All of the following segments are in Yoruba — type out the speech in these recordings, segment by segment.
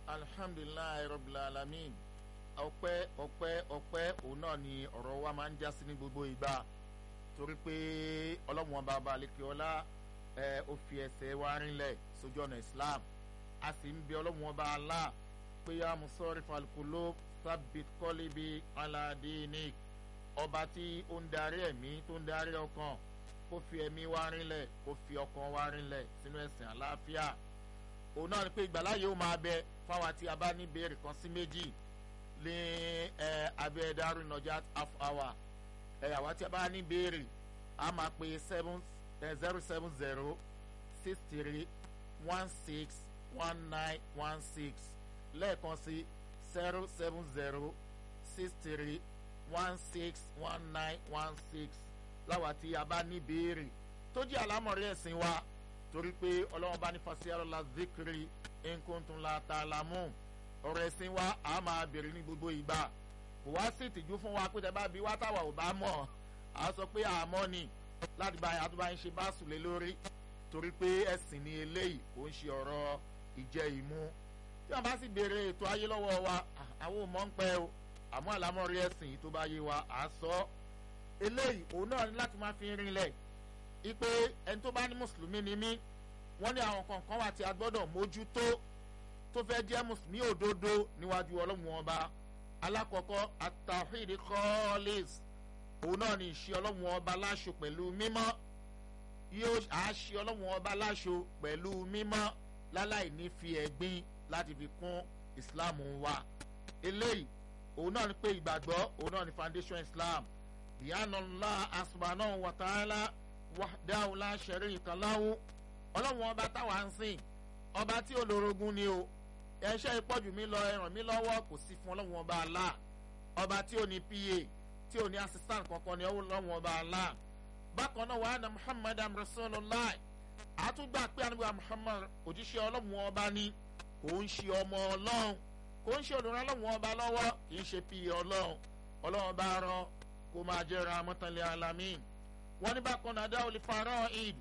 alhamdulilayi rabbil alamin ọpẹ́ ọpẹ́ ọpẹ́ òun náà ni ọ̀rọ̀ wa máa ń já sí ní gbogbo ìgbà torí pé ọlọ́run ọba ọba àlekè ọlá ẹ ó fi ẹsẹ̀ wa rinlẹ̀ sójú ọ̀nà islam a sì ń bẹ ọlọ́run ọba alá pé yá musọ́rí falukolo sábìt kọ́líbi aládìní ọba tí ó ń darí ẹ̀mí tó ń darí ọkàn kó fi ẹ̀mí wa rinlẹ̀ kó fi ọkàn wa rinlẹ̀ sínú ẹ̀sìn àlàáfíà òun náà ni pé ìgbàláyé ó máa bẹ fáwọn tí a bá ní ìbéèrè kan sí méjì ní ẹ abẹ́ Darul Najat half hour ẹ àwa tí a bá ní ìbéèrè a máa pe seven zero seven zero six three one six one nine one six lẹ́ẹ̀kan sí zero seven zero six three one six one nine one six láwa tí a bá ní ìbéèrè tó jẹ́ àlámọ̀rí ẹ̀sìn wa torí pé ọlọ́run bá ní fasiyarọ́lá zikiri nkuntun la ta la mú ọ̀rọ̀ ẹ̀sìn wa a máa bèrè ní gbogbo ìgbà kò wá sí ìtìjú fún wa pé tẹ bá bí wá táwa ò bá mọ̀ a sọ pé àmọ́ ni láti bá yàtọ̀ bá ń ṣe bá sùn lé lórí torí pé ẹ̀sìn ni eléyìí kò ń ṣe ọ̀rọ̀ ìjẹ ìmu tí wọn bá sì béèrè ètò ayé lọ́wọ́ wa àwọn ò mọ̀ ń pẹ́ o àmọ́ àlámọ̀rí ẹ̀sìn tó bá yé wa à sọ eléyìí òun náà ní láti máa fi rinlẹ̀ ipe ẹni tó bá ní mùsùlùmí ni mí wọ́n ní àwọn kankan wà tí a gbọ́dọ̀ mójútó tó fẹ́ jẹ́ mùsùlùmí òdodo níwájú ọlọ́run ọba alákọ̀ọ́kọ́ àtàwíìdì kọ́ọ́lẹ́s òun náà ní ìṣe ọlọ́run ọba láṣọ pẹ̀lú mímọ́ yóò àṣe ọlọ́run ọba láṣọ pẹ̀lú mímọ́ láláì ní fi ẹ̀gbin láti fi kún ìsìláàmù wa eléyìí òun náà ní pé ìgbàgbọ́ òun náà ní foundation islam ìyáàna ńlá subhanahu wa ta'ala wahdahu la sharika lahu ọlọ́run ọba táwa ń sìn ọba tí olórogún ni o ẹṣẹ́ ìpọ́jù mi lọ ẹ ràn mí lọ́wọ́ kò sí fún ọlọ́run ọba Allah ọba tí ò ní pa tí ò ní assistant kankan ní ọlọ́run ọba Allah bákan náà wàhánà Muhammad rasulullah àtúgbà pé àníbà Muhammad òjíṣẹ́ ọlọ́run ọba ni kò ń ṣe ọmọ ọlọ́run kò ń ṣe olùrànlọ́run ọba lọ́wọ́ kì í ṣe pa ọlọ́run ọlọ́run bá rán kó máa jẹ́ rahmatan alamin wọ́n ní bákan náà dáwọ́ lè farọ́ id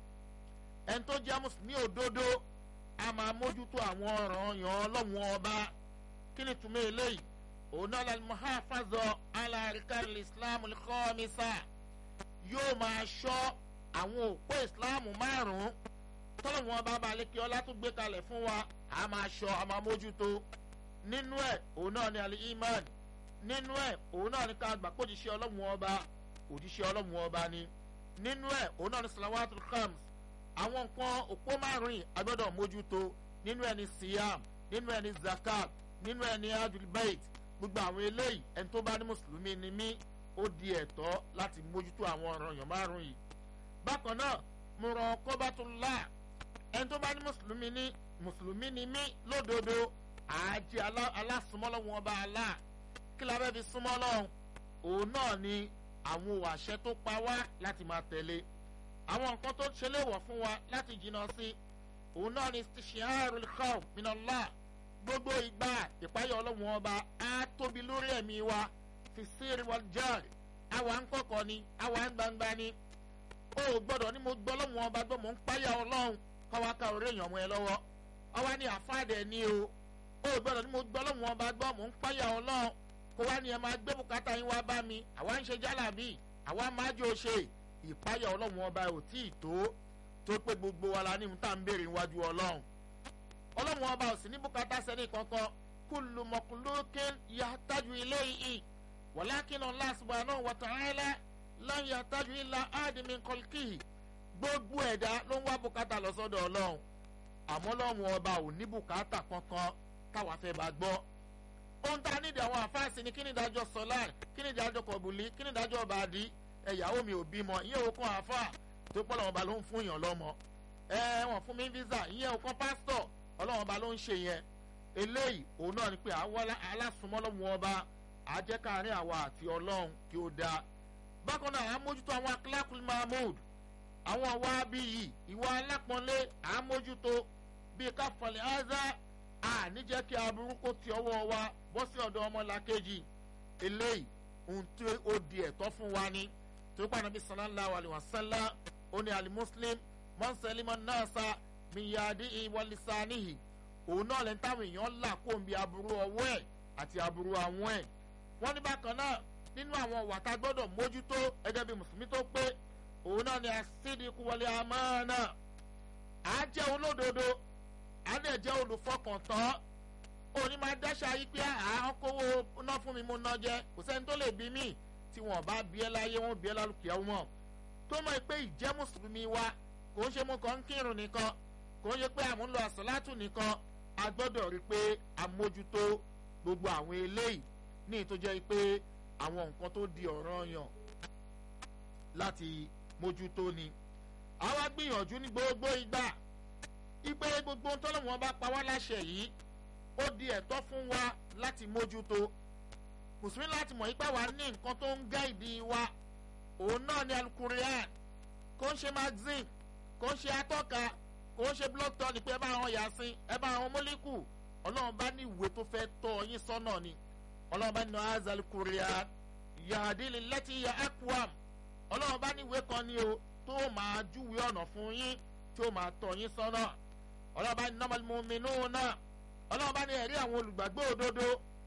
ẹni tó jẹ́ mùsùlùmí òdodo a máa mójútó àwọn ọ̀ràn yàn ọlọ́run ọba kí ni túmọ̀ eléyìí òun náà lálẹ́ muhafaza alárìkà islam khamisa yóò máa ṣọ́ àwọn òpó islam márùn-ún tọ́lọ́wọ́n ọba balẹ̀ kí ọlá tó gbé kalẹ̀ fún wa a máa ṣọ́ a máa mójútó nínú ẹ̀ òun náà ni alẹ́ iman nínú ẹ̀ òun náà ni ká gbà kó òjíṣẹ́ ọlọ́run ọba òjíṣẹ́ ọlọ́run ọba ni nínú ẹ̀ òun náà ni salawatul khams àwọn nǹkan òpó márùn yìí a gbọ́dọ̀ mójútó nínú ẹni siyam nínú ẹni zakat nínú ẹni adulbait gbogbo àwọn eléyìí ẹni tó bá ní mùsùlùmí ni mí ó di ẹ̀tọ́ láti mójútó àwọn ọ̀ràn yàn márùn yìí bákan náà muraqabatullah ẹni tó bá ní mùsùlùmí ní mùsùlùmí ni mí lódodo àájẹ alásùmọ́lọ́wọ́n ọba Allah kí la bẹ́ẹ̀ fi súnmọ́ lọ́hùn òun náà ni àwọn àṣẹ tó pa wá láti máa tẹ̀lé àwọn nǹkan tó ṣe léwọ̀ fún wa láti jìnnà sí òun náà ni shi'arul khawf minallah gbogbo ìgbà ìpáyọ̀ ọlọ́run ọba á tóbi lórí ẹ̀mí wa fi sirri wal jahri àwa ń kọ̀kọ̀ ni àwa ń gbangba ni ó gbọ́dọ̀ ní mo gbọ́ ọlọ́run ọba gbọ́ mò ń páyà ọlọ́run káwa ká orí èèyàn mọ́ ẹ lọ́wọ́ àwa ni àfáàdẹ̀ ni o ó gbọ́dọ̀ ní mo gbọ́ ọlọ́run ọba gbọ́ mò ń páyà ọlọ́run kó wá ní ẹ máa gbé bùkátà yín wá bá mi àwa ń ṣe jálàbí àwa máa jò ṣe ìpáyà ọlọ́run ọba ò tí ì tó tó pé gbogbo wa la ní ohun tá à ń béèrè níwájú ọlọ́run ọlọ́run ọba ò sì ní bùkátà sẹ́ni kankan kullu makhluqin yahtaju ilayhi walakin Allah subhanahu wa ta'ala la yahtaju illa ahadin min khalqihi gbogbo ẹ̀dá ló ń wá bùkátà lọ sọ́dọ̀ ọlọ́run àmọ́ ọlọ́run ọba ò ní bùkátà kankan káwa fẹ́ bá gbọ́ ohun tá a nídìí àwọn àfáàsì ni kí ni ìdájọ́ sọlá kí ni ìdájọ́ kọ̀bùlí kí ni ìdájọ́ bàdí ẹ̀yàwó mi ò bímọ ìyẹn òkun àáfà tó pọ̀ lọ́wọ́ ba ló ń fún yàn lọ́mọ ẹ wọ́n fún mi visa ìyẹn òkan pásítọ̀ ọlọ́wọ́n ba ló ń ṣe yẹn eléyìí òun náà ni pé àwọn alásùnmọ́ lọ́wọ́ ọba àjẹkáàrin àwa àti ọlọ́run kí ó dáa bákan náà àmójútó àwọn akílákùn mahmood àwọn wa bí yìí ìwà alápọ̀nlé àmójútó bíi káfọ̀lẹ̀ áza àníjẹ́ kí aburú kó ti ọwọ́ wa bọ́ sí ọ̀dọ̀ ọmọlàkejì eléyìí ohun tí ó di ẹ̀tọ́ fún wa ni tó pa nàbí sallallahu alayhi wa sallam ó ní alimuslim mọ́nsẹ́límọ́ náà sa miyadi ìwọlisanihi òun náà lẹ́ni táwọn èèyàn là kó ń bi aburú ọwọ́ ẹ̀ àti aburú àwọn ẹ̀ wọ́n ní bákan náà nínú àwọn ọ̀wà tá a gbọ́dọ̀ mójútó gẹ́gẹ́ bí mùsùlùmí tó pé òun náà ni àsídìkú wọlé àmánà à á jẹ́ olódodo à á dẹ̀ jẹ́ olùfọkàntán òní máa dáṣà yí pé àwọn kówó ná fún mi mo ná jẹ kò sẹ́ni tó lè bí mí tí wọ́n bá bí ẹ láyé wọ́n bí ẹ lálùkìá wọn tó mọ̀ pé ìjẹ́ mùsùlùmí wa kò ń ṣe mú kan ń kírun nìkan kò ń ṣe pé àmúlò àsálátù nìkan a gbọ́dọ̀ rí i pé àmójútó gbogbo àwọn eléyìí ní ìtọ́jẹ́ pé àwọn nǹkan tó di ọ̀ràn yàn láti mójútó ni àwa gbìyànjú ní gbogbo ìgbà ipe gbogbo tọ́lọ́wọ́n bá pa wá láṣẹ yìí ó di ẹ̀tọ́ fún wa láti mójútó mùsùlùmí láti mọ̀ ipá wa ní nǹkan tó ń gáìdì wa òun náà ni alukurian kò ń ṣe magazine kò ń ṣe atọ́ka kò ń ṣe blog talk ni pé ẹ bá àwọn yasin ẹ bá àwọn mólíkù ọlọ́run bá ní ìwé tó fẹ́ tọ́ yín sọ́nà ni ọlọ́run bá ní azal kurian yahadili lẹ́tí ya akwam ọlọ́run bá ní ìwé kan ni o tó máa júwe ọ̀nà fún yín tí ó máa tọ́ yín sọ́nà ọlọ́run bá ní normal muminu náà ọlọ́run bá ní ẹ̀rí àwọn olùgbàgbọ́ òdodo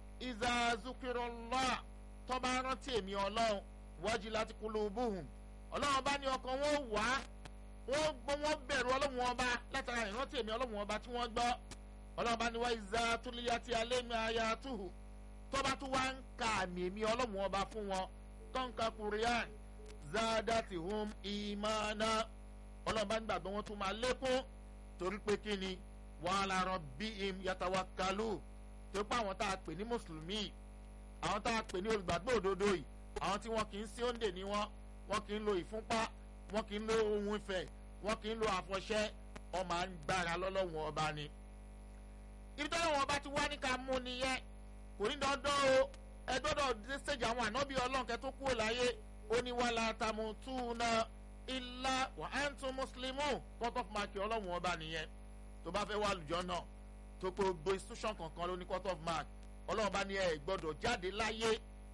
izazukirọ́lá tọ́ba rántí èmi ọlọ́run wájú láti kúló bóhùn ọlọ́run bá ní ọkàn wọn wá wọ́n gbọ́ wọ́n bẹ̀rù ọlọ́run ọba látara ìrántí èmi ọlọ́run ọba tí wọ́n gbọ́ ọlọ́run bá ní wá ìzá túlíyàtì alẹ́mi ayatuhu tọ́ba tó wá ń ka àmì èmi ọlọ́run ọba fún wọn tọ́ǹkà kùrìàn zádàtì hum ìmánà ọlọ́run bá ní gbàgbọ́ wọn tún máa lékún torí pé kí ni wàhálà rọ bí im yàtàwákàlù torí pé àwọn tá a pè ní mùsùlùmí àwọn tá a pè ní olùgbàgbọ́ òdodo yìí àwọn tí wọn kì í sí òǹdè ní wọn wọn kì í lo ìfúnpá wọn kì í lo ohun ìfẹ́ wọn kì í lo àfọ̀ṣẹ wọn máa ń gbára lọ́lọ́wọ́n ọba ni. ibi tí ọlọ́wọ́n ọba ti wá ní ká mú nìyẹn kò ní dandan o ẹ gbọ́dọ̀ dé stage àwọn ànábì ọlọ́nkẹ́ tó kúrò láyé ó ní wàhálà tàmùtúnà ilá wà á ń tún mùsùlùmù cut off mark ọlọ́wọ́n ọba nìyẹn tó bá fẹ́ wà lùjọ́ náà tó pé gbogbo institution kankan ló ní cut off mark ọlọ́wọ́n bá ní ẹ gbọ́dọ̀ jáde láyé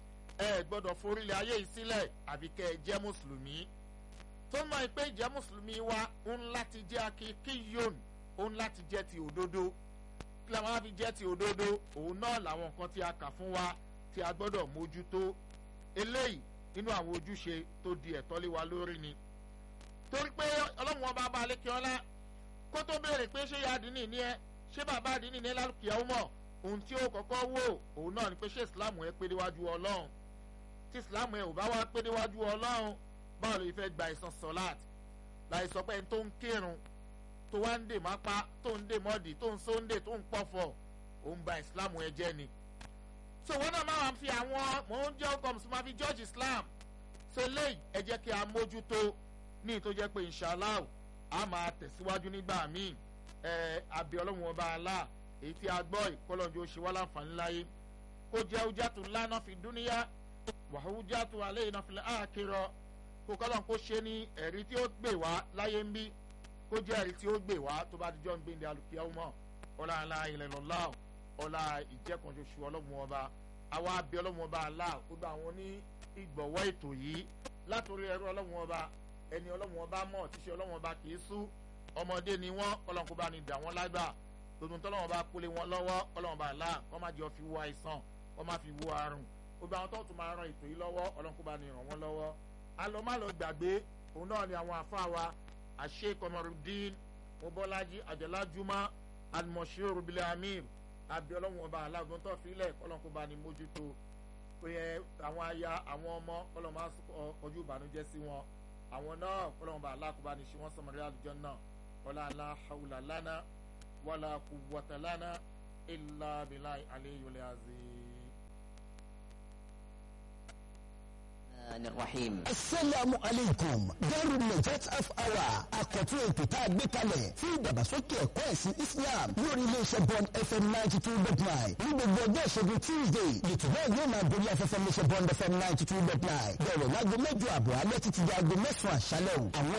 ẹ gbọ́dọ̀ forílẹ̀ ayé yìí sílẹ̀ àbí kẹ́ ẹ jẹ́ mùsùlùmí tó mọ̀ pé ìjẹ́ mùsùlùmí wa ń láti jẹ́ akíkíyòn ó ń láti jẹ́ ti òdodo kí la máa fi jẹ́ ti òdodo òun náà làwọn nǹkan tí a kà fún wa tí a gbọ́dọ̀ mójútó eléyìí nínú àwọn ojúṣe tó di ẹ̀tọ́ lé wa lórí ni torí pé ọlọ́run ọba bá alẹ́ kí ọlá kó tó béèrè pé ṣé ya àdínì ní ẹ ṣé bàbá àdínì ní lálùkìyà ó mọ̀ ohun tí ó kọ́kọ́ wò òun náà ni pé ṣé ìsìláàmù ẹ pé níwájú ọlọ́run tí ìsìláàmù ẹ ò bá wá pé níwájú ọlọ́run báwo ló fẹ́ gba ìsan sọ́láàt láì sọ pé ẹni tó ń kírun tó wá ń dè má pa tó ń dè mọ́dì tó ń sóńdè tó ń pọ̀fọ̀ òun ba ìsìláàmù ẹ jẹ́ ni. so wọn náà máa fi àwọn mò ń jẹ́ ọkọ̀ mùsùlùmí máa fi george islam so léyìí ẹ jẹ́ kí a mójútó ní ìtó jẹ́ pé inshallah a máa tẹ̀síwájú nígbà míì ẹ àbí ọlọ́run ọba alá èyí tí a gbọ́ ìkọlọ́njọ́ ṣe wá láǹfààní láyé kó jẹ́ ojàtú lánà fi dúníyà wàhújàtú alẹ́ ìnáfilẹ̀ àkérò kó kọ́lọ́n kó ṣe ní ẹ̀rí tí ó gbè wá láyé ń bí kó jẹ́ ẹ̀rí tí ó gbè wá tó bá dijọ́ ń gbé ní alùpùpù ọmọ ọlá alá ilẹ̀ lọ́lá ọlá ìjẹ́kànṣoṣù ọlọ́run ọba àwa abẹ́ ọlọ́run ọba alá gbogbo àwọn ní ìgbọ̀wọ́ ètò yìí látòrí ẹrú ọlọ́run ọba ẹni ọlọ́run ọba mọ̀ tíṣe ọlọ́run ọba kì í sú ọmọdé ni wọ́n ọlọ́run kó bá ní dà wọ́n lágbà gbogbo tọ́lọ́run ọba kólé wọn lọ́wọ́ ọlọ́run ọba alá kọ́ má jẹ́ fi wo àìsàn kọ́ má fi wo àrùn gbogbo àwọn tó tún máa ran ètò yìí lọ́wọ́ ọlọ́run kó bá ní ràn wọ́n lọ́wọ́ alọ́málọ́ gbàgbé òun náà ni àwọn àfa wa àṣẹ kọmọrùdín mobọ́lájí àjọlájúmọ́ alimọ̀ṣẹ́ rubilẹ̀ amir àbí ọlọ́run ọba aláàgbọ́n tó filẹ̀ ọlọ́run kó bá ní mójútó pé àwọn aya àwọn ọmọ ọlọ́run máa kọjú ìbànújẹ́ sí wọn àwọn náà ọlọ́run ọba aláàkóbá ní ṣe wọ́n sọmọdé àlùjọ náà wọlá alá haúlà lánà wọlá kùwọ́tà lánà ilà bìlà àlẹ́yọlẹ́ àzẹ́. الرحيم asalaamu aleykum Darul Najat half hour àkọ́tún ètò tá a gbé kalẹ̀ fún ìdàgbàsókè ẹ̀kọ́ ẹ̀sìn Islam lórí iléeṣẹ́ Bond FM ninety two dot nine ní gbogbo ọjọ́ ìṣẹ́gun Tuesday ètò náà yóò máa borí afẹ́fẹ́ iléeṣẹ́ Bond FM ninety two dot nine bẹ̀rẹ̀ láago mẹ́jọ àbọ̀ alẹ́ títí di aago mẹ́sàn-án àṣálẹ̀ o àwọn